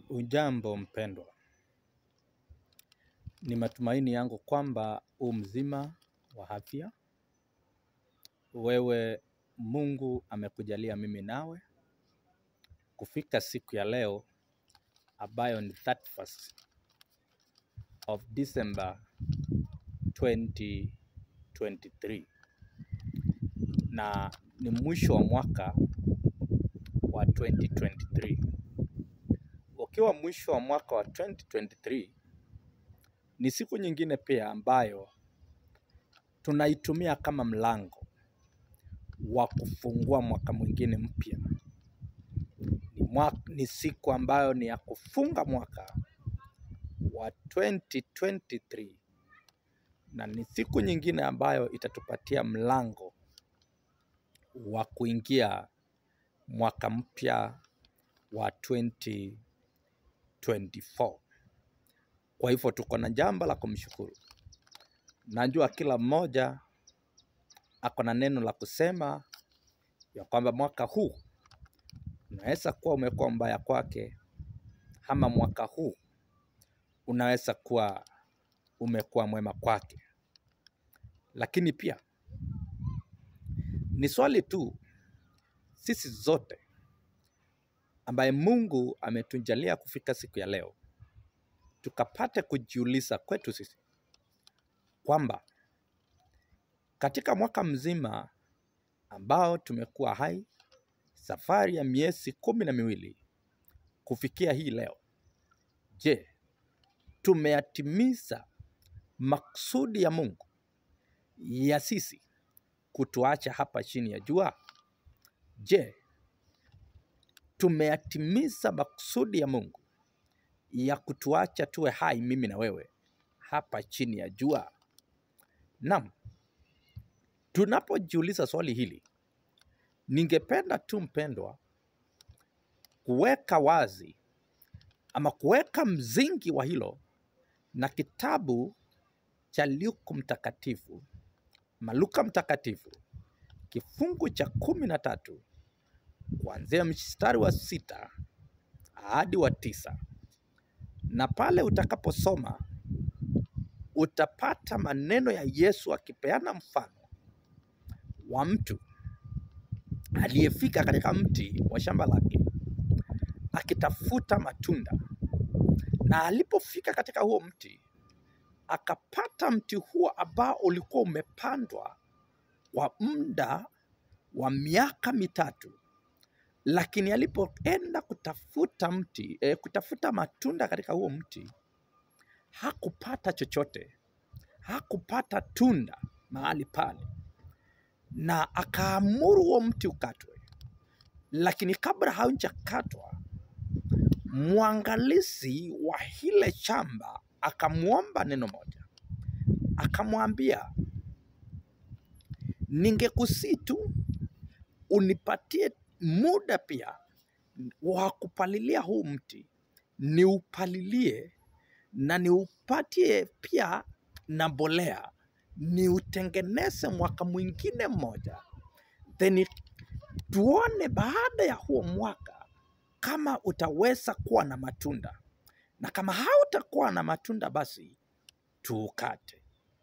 Hujambo mpendwa, ni matumaini yangu kwamba u mzima wa afya. Wewe Mungu amekujalia mimi nawe kufika siku ya leo ambayo ni 31st of December 2023 na ni mwisho wa mwaka wa 2023. Ukiwa mwisho wa mwaka wa 2023 ni siku nyingine pia ambayo tunaitumia kama mlango wa kufungua mwaka mwingine mpya. Ni, mwaka, ni siku ambayo ni ya kufunga mwaka wa 2023 na ni siku nyingine ambayo itatupatia mlango wa kuingia mwaka mpya wa 2024. Kwa hivyo tuko na jambo la kumshukuru. Najua kila mmoja ako na neno la kusema ya kwamba mwaka huu unaweza kuwa umekuwa mbaya kwake, ama mwaka huu unaweza kuwa umekuwa mwema kwake. Lakini pia ni swali tu sisi zote ambaye Mungu ametujalia kufika siku ya leo, tukapate kujiuliza kwetu sisi kwamba katika mwaka mzima ambao tumekuwa hai, safari ya miezi kumi na miwili kufikia hii leo, je, tumeyatimiza maksudi ya Mungu ya sisi kutuacha hapa chini ya jua? Je, tumeyatimiza maksudi ya Mungu ya kutuacha tuwe hai, mimi na wewe, hapa chini ya jua? Naam, tunapojiuliza swali hili, ningependa tu mpendwa, kuweka wazi ama kuweka mzingi wa hilo na kitabu cha Luka Mtakatifu, Maluka Mtakatifu, kifungu cha kumi na tatu kuanzia mstari wa sita hadi wa tisa na pale utakaposoma utapata maneno ya Yesu akipeana mfano wa mtu aliyefika katika mti wa shamba lake akitafuta matunda, na alipofika katika huo mti akapata mti huo ambao ulikuwa umepandwa kwa muda wa miaka mitatu, lakini alipoenda kutafuta mti eh, kutafuta matunda katika huo mti hakupata chochote, hakupata tunda mahali pale, na akaamuru huo mti ukatwe. Lakini kabla haujakatwa, mwangalizi wa hile shamba akamwomba neno moja, akamwambia, ningekusii tu unipatie muda pia wa kupalilia huu mti, niupalilie na niupatie pia na mbolea, niutengeneze mwaka mwingine mmoja, then tuone baada ya huo mwaka kama utaweza kuwa na matunda, na kama hautakuwa na matunda, basi tuukate.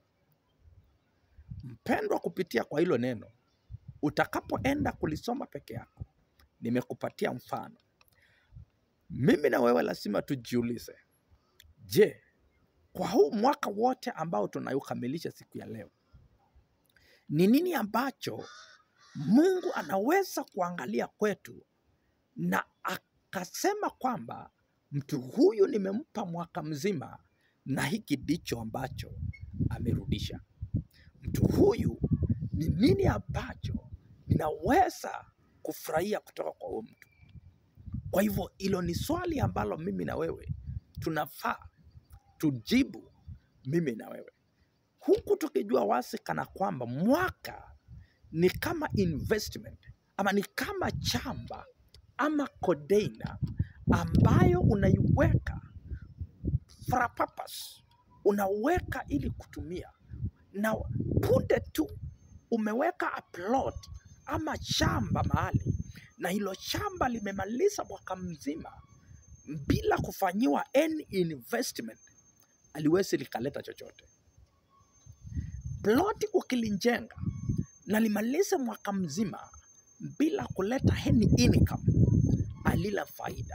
Mpendwa, kupitia kwa hilo neno, utakapoenda kulisoma peke yako, nimekupatia mfano. Mimi na wewe lazima tujiulize, je, kwa huu mwaka wote ambao tunaukamilisha siku ya leo, ni nini ambacho Mungu anaweza kuangalia kwetu na akasema kwamba mtu huyu nimempa mwaka mzima na hiki ndicho ambacho amerudisha. Mtu huyu ni nini ambacho ninaweza kufurahia kutoka kwa huyu mtu? Kwa hivyo hilo ni swali ambalo mimi na wewe tunafaa tujibu, mimi na wewe, huku tukijua wazi kana kwamba mwaka ni kama investment ama ni kama chamba ama container ambayo unaiweka for a purpose, unaweka ili kutumia, na punde tu umeweka a plot ama shamba mahali, na hilo shamba limemaliza mwaka mzima, bila kufanyiwa any investment aliwezi likaleta chochote. Ploti ukilijenga na limalize mwaka mzima bila kuleta any income, alila faida.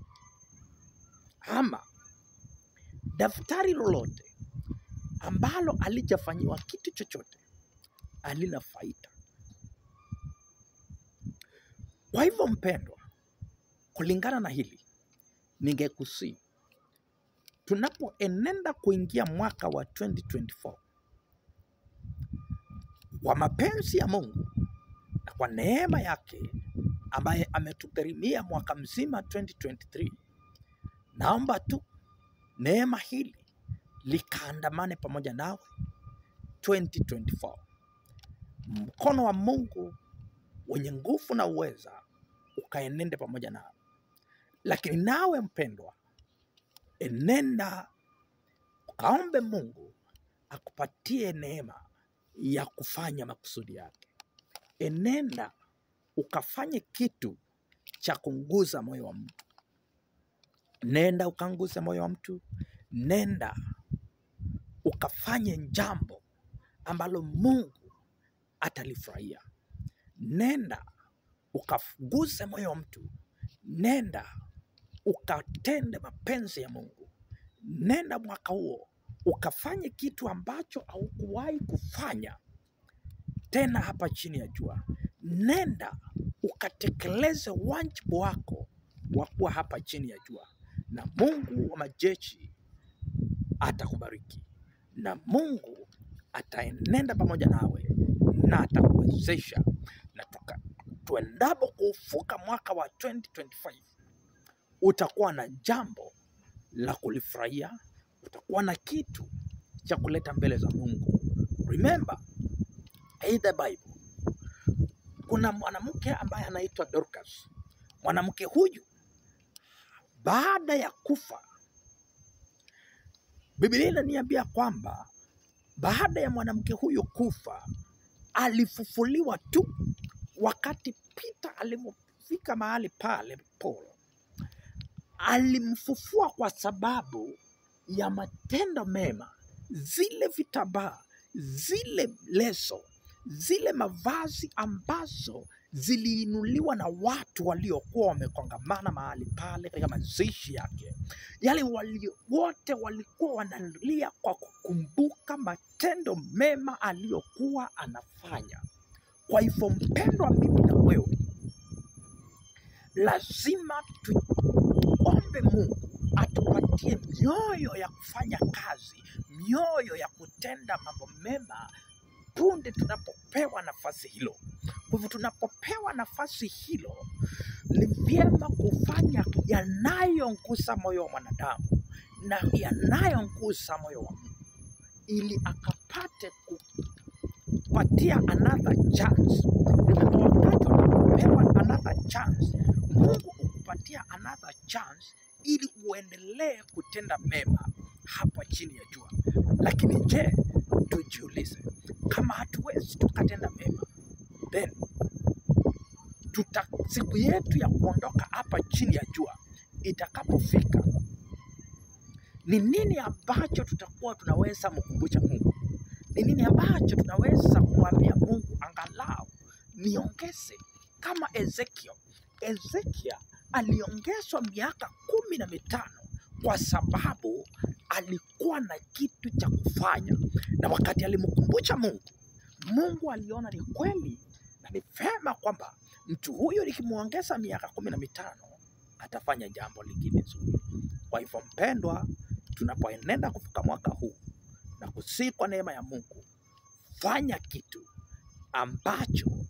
Ama daftari lolote ambalo alijafanyiwa kitu chochote halina faida. Kwa hivyo mpendwa, kulingana na hili, ningekusii tunapoenenda kuingia mwaka wa 2024 kwa mapenzi ya Mungu na kwa neema yake ambaye ametugharimia mwaka mzima 2023, naomba tu neema hili likaandamane pamoja nawe 2024. Mkono wa Mungu wenye nguvu na uweza ukaenende pamoja nawe, lakini nawe mpendwa, enenda ukaombe Mungu akupatie neema ya kufanya makusudi yake. Enenda ukafanye kitu cha kunguza moyo wa mtu. Nenda ukanguze moyo wa mtu, nenda ukafanye jambo ambalo Mungu atalifurahia. Nenda ukaguse moyo wa mtu, nenda ukatende mapenzi ya Mungu. Nenda mwaka huo ukafanye kitu ambacho haukuwahi kufanya tena hapa chini ya jua. Nenda ukatekeleze wajibu wako wa kuwa hapa chini ya jua, na Mungu wa majeshi atakubariki, na Mungu ataenenda pamoja nawe na atakuwezesha, na tuka- tuendapo kuufuka mwaka wa 2025 utakuwa na jambo la kulifurahia, utakuwa na kitu cha kuleta mbele za Mungu. Remember, in the Bible kuna mwanamke ambaye anaitwa Dorcas. Mwanamke huyu baada ya kufa, Biblia inaniambia kwamba baada ya mwanamke huyu kufa, alifufuliwa tu wakati Peter alipofika mahali pale Paul alimfufua kwa sababu ya matendo mema, zile vitambaa, zile leso, zile mavazi ambazo ziliinuliwa na watu waliokuwa wamekongamana mahali pale katika mazishi yake. Yale wali, wote walikuwa wanalia kwa kukumbuka matendo mema aliyokuwa anafanya. Kwa hivyo, mpendwa, mimi na wewe lazima tuombe Mungu atupatie mioyo ya kufanya kazi, mioyo ya kutenda mambo mema punde tunapopewa nafasi hilo. Kwa hivyo tunapopewa nafasi hilo, ni vyema kufanya yanayongusa moyo wa mwanadamu na yanayongusa moyo wa Mungu, ili akapate kupatia another chance. Remember, wakati unapopewa another chance, Mungu hukupatia another chance ili uendelee kutenda mema hapa chini ya jua. Lakini je, tujiulize, kama hatuwezi tukatenda mema, then tuta, siku yetu ya kuondoka hapa chini ya jua itakapofika, ni nini ambacho tutakuwa tunaweza mkumbusha Mungu? Ni nini ambacho tunaweza kumwambia Mungu, angalau niongeze kama Ezekiel. Ezekiel aliongezwa miaka kumi na mitano kwa sababu alikuwa na kitu cha kufanya, na wakati alimkumbusha Mungu, Mungu aliona ni kweli na ni vema kwamba mtu huyo nikimwongeza miaka kumi na mitano atafanya jambo lingine zuri. Kwa hivyo, mpendwa, tunapoenenda kufika mwaka huu na kusii kwa neema ya Mungu, fanya kitu ambacho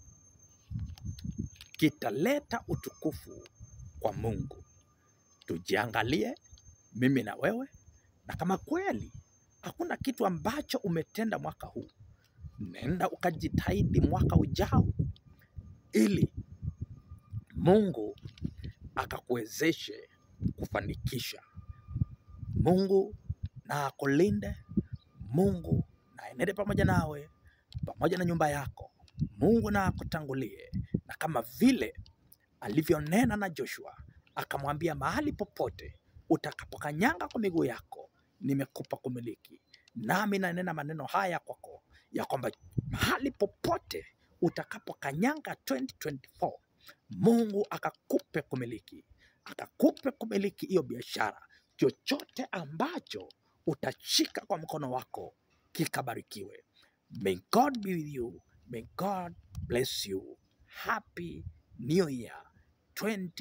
kitaleta utukufu kwa Mungu. Tujiangalie mimi na wewe, na kama kweli hakuna kitu ambacho umetenda mwaka huu, nenda ukajitahidi mwaka ujao, ili Mungu akakuwezeshe kufanikisha. Mungu na akulinde, Mungu na aenende pamoja nawe, pamoja na nyumba yako. Mungu na akutangulie, na kama vile alivyonena na Joshua akamwambia mahali popote utakapokanyanga kwa miguu yako nimekupa kumiliki. Nami nanena maneno haya kwako ya kwamba mahali popote utakapokanyanga 2024 Mungu akakupe kumiliki, akakupe kumiliki hiyo biashara. Chochote ambacho utashika kwa mkono wako kikabarikiwe. May God be with you. May God bless you. Happy New Year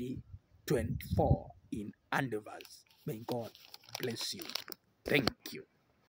2024 in Andevers. May God bless you. Thank you.